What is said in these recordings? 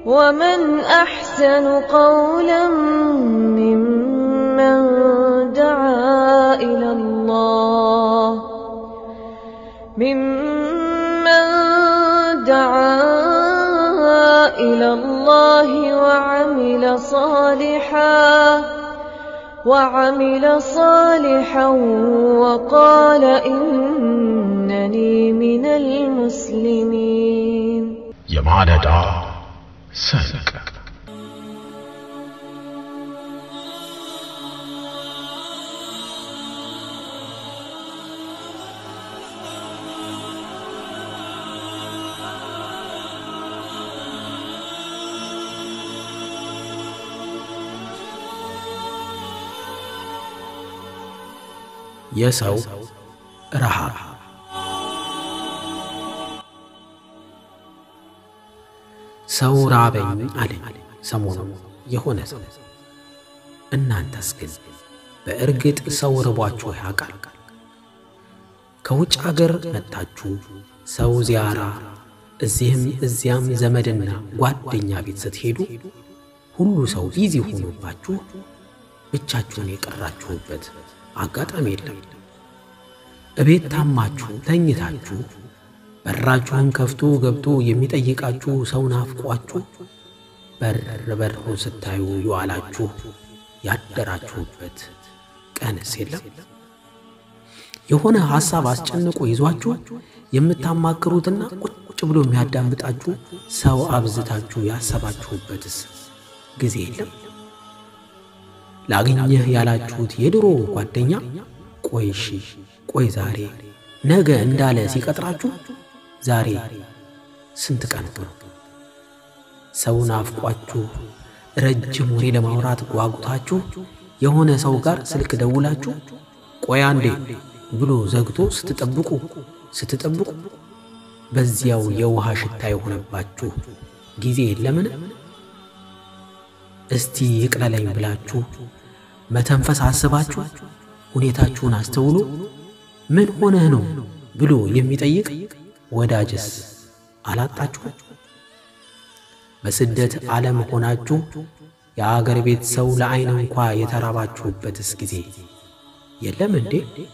ومن أحسن قولا ممن دعا إلى الله ممن دعا إلى الله وعمل صالحا وعمل صالحا وقال إنني من المسلمين የማለዳ ሰንቅ የሰው ረሃብ ሰው ራበኝ አለኝ ሰሞኑ የሆነ ሰው። እናንተስ ግን በእርግጥ ሰው ርቧችሁ ያውቃል? ከውጭ አገር መጥታችሁ ሰው ዚያራ እዚህም እዚያም ዘመድና ጓደኛ ቤት ስትሄዱ ሁሉ ሰው ቢዚ ሆኖባችሁ ብቻችሁን የቀራችሁበት አጋጣሚ የለም። እቤት ታማችሁ ተኝታችሁ በራችሁን ከፍቶ ገብቶ የሚጠይቃችሁ ሰው ናፍቋችሁ በር በሩን ስታዩ የዋላችሁ ያደራችሁበት ቀንስ የለም። የሆነ ሐሳብ አስጨንቆ ይዟችሁ የምታማክሩትና ቁጭ ብሎ የሚያዳምጣችሁ ሰው አብዝታችሁ ያሰባችሁበትስ ጊዜ የለም። ላግኘህ ያላችሁት የድሮ ጓደኛ ቆይ እሺ ቆይ ዛሬ ነገ እንዳለ ሲቀጥራችሁ ዛሬ ስንት ቀን ነው? ሰው ናፍቋችሁ ረጅም ወሬ ለማውራት ጓጉታችሁ የሆነ ሰው ጋር ስልክ ደውላችሁ ቆይ አንዴ ብሎ ዘግቶ ስትጠብቁ ስትጠብቁ በዚያው የውሃ ሽታ የሆነባችሁ ጊዜ የለምን? እስቲ ይቅለለኝ ብላችሁ መተንፈስ አስባችሁ ሁኔታችሁን አስተውሎ ምን ሆነህ ነው ብሎ የሚጠይቅ ወዳጅስ አላጣችሁ? በስደት ዓለም ሆናችሁ የአገር ቤት ሰው ለዐይን እንኳ የተራባችሁበትስ ጊዜ የለም እንዴ?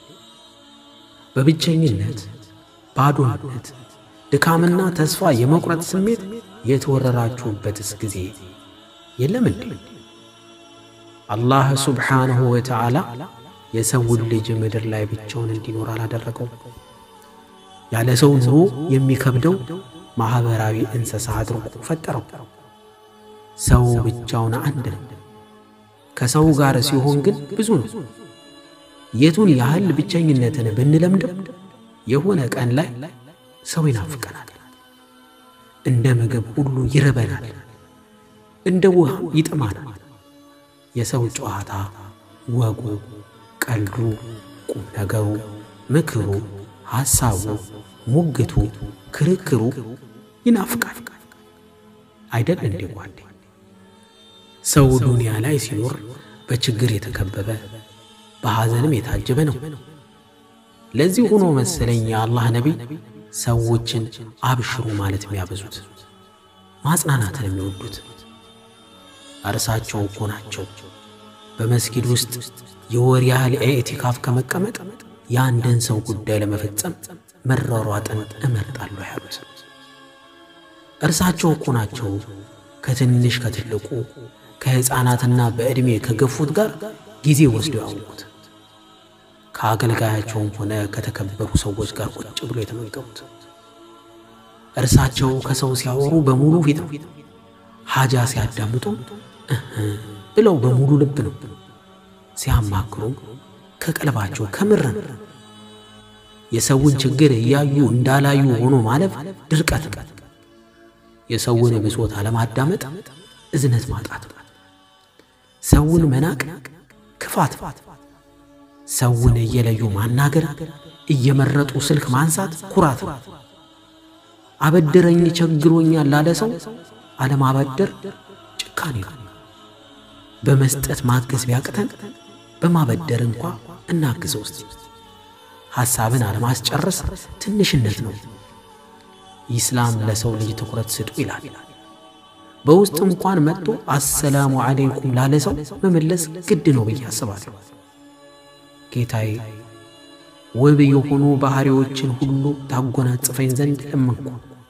በብቸኝነት ባዶነት፣ ድካምና ተስፋ የመቁረጥ ስሜት የተወረራችሁበትስ ጊዜ የለም እንዴ? አላህ ሱብሓነሁ ወተዓላ የሰውን ልጅ ምድር ላይ ብቻውን እንዲኖር አላደረገው። ያለ ሰው ኑሮ የሚከብደው ማኅበራዊ እንስሳ አድርጎ ፈጠረው። ሰው ብቻውን አንድ ነው። ከሰው ጋር ሲሆን ግን ብዙ ነው። የቱን ያህል ብቸኝነትን ብንለምደው የሆነ ቀን ላይ ሰው ይናፍቀናል። እንደ ምግብ ሁሉ ይርበናል፣ እንደ ውሃ ይጥማናል። የሰው ጨዋታ፣ ወጉ፣ ቀልዱ፣ ቁም ነገሩ፣ ምክሩ፣ ሐሳቡ፣ ሙግቱ፣ ክርክሩ ይናፍቃል አይደል እንዴ ጓዴ? ሰው ዱንያ ላይ ሲኖር በችግር የተከበበ በሐዘንም የታጀበ ነው። ለዚህ ሆኖ መሰለኝ የአላህ ነቢይ ሰዎችን አብሽሩ ማለት የሚያበዙት ማጽናናትን የሚወዱት እርሳቸው እኮ ናቸው በመስጊድ ውስጥ የወር ያህል ኢዕቲካፍ ከመቀመጥ የአንድን ሰው ጉዳይ ለመፈጸም መሯሯጥን እመርጣለሁ ያሉት። እርሳቸው እኮ ናቸው ከትንሽ ከትልቁ ከሕፃናትና በዕድሜ ከገፉት ጋር ጊዜ ወስደው ያወቁት። ከአገልጋያቸውም ሆነ ከተከበሩ ሰዎች ጋር ቁጭ ብሎ የተመገቡት። እርሳቸው ከሰው ሲያወሩ በሙሉ ፊት ነው። ሐጃ ሲያዳምጡ እህ ብለው በሙሉ ልብ ነው። ሲያማክሩም ከቀልባቸው ከምር ነው። የሰውን ችግር እያዩ እንዳላዩ ሆኖ ማለፍ ድርቀት ነው። የሰውን ብሶት አለማዳመጥ እዝነት ማጣት ነው። ሰውን መናቅ ክፋት ነው። ሰውን እየለዩ ማናገር፣ እየመረጡ ስልክ ማንሳት ኩራት ነው። አበድረኝ ቸግሮኛል ላለ ሰው አለማበደር ጭካኔ ነው። በመስጠት ማገዝ ቢያቅተን በማበደር እንኳ እናግዘው እስቲ። ሐሳብን አለማስጨረስ ትንሽነት ነው። ኢስላም ለሰው ልጅ ትኩረት ስጡ ይላል። በውስጥ እንኳን መጥቶ አሰላሙ አለይኩም ላለ ሰው መመለስ ግድ ነው ብዬ አስባለሁ። ጌታዬ ውብ የሆኑ ባሕሪዎችን ሁሉ ታጎናጽፈኝ ዘንድ ለመንኩ።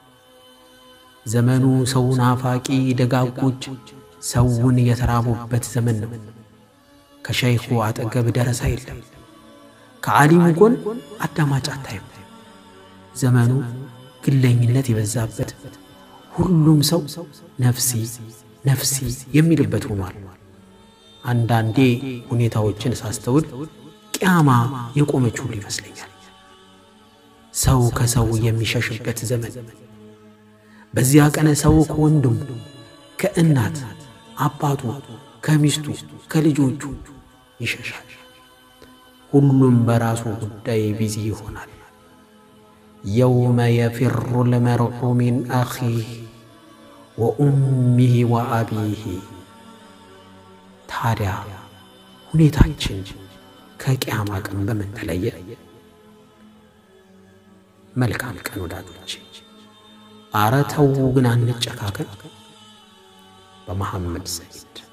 ዘመኑ ሰው ናፋቂ ደጋጎች ሰውን የተራቡበት ዘመን ነው። ከሸይኹ አጠገብ ደረሳ የለም፣ ከዓሊሙ ጎን አዳማጭ አታይም። ዘመኑ ግለኝነት የበዛበት ሁሉም ሰው ነፍሲ ነፍሲ የሚልበት ሆኗል። አንዳንዴ ሁኔታዎችን ሳስተውል ቅያማ የቆመች ሁሉ ይመስለኛል። ሰው ከሰው የሚሸሽበት ዘመን። በዚያ ቀን ሰው ከወንድሙ ከእናት አባቱ ከሚስቱ ከልጆቹ ይሸሻል። ሁሉም በራሱ ጉዳይ ቢዚ ይሆናል። የውመ የፊሩ ልመርዑ ሚን አኺህ ወኡሚህ ወአቢህ። ታዲያ ሁኔታችን ከቅያማ ቀን በምን ተለየ? መልካም ቀን ወዳጆች። አረ ተው ግን አንጨካከን። በመሐመድ ሰይድ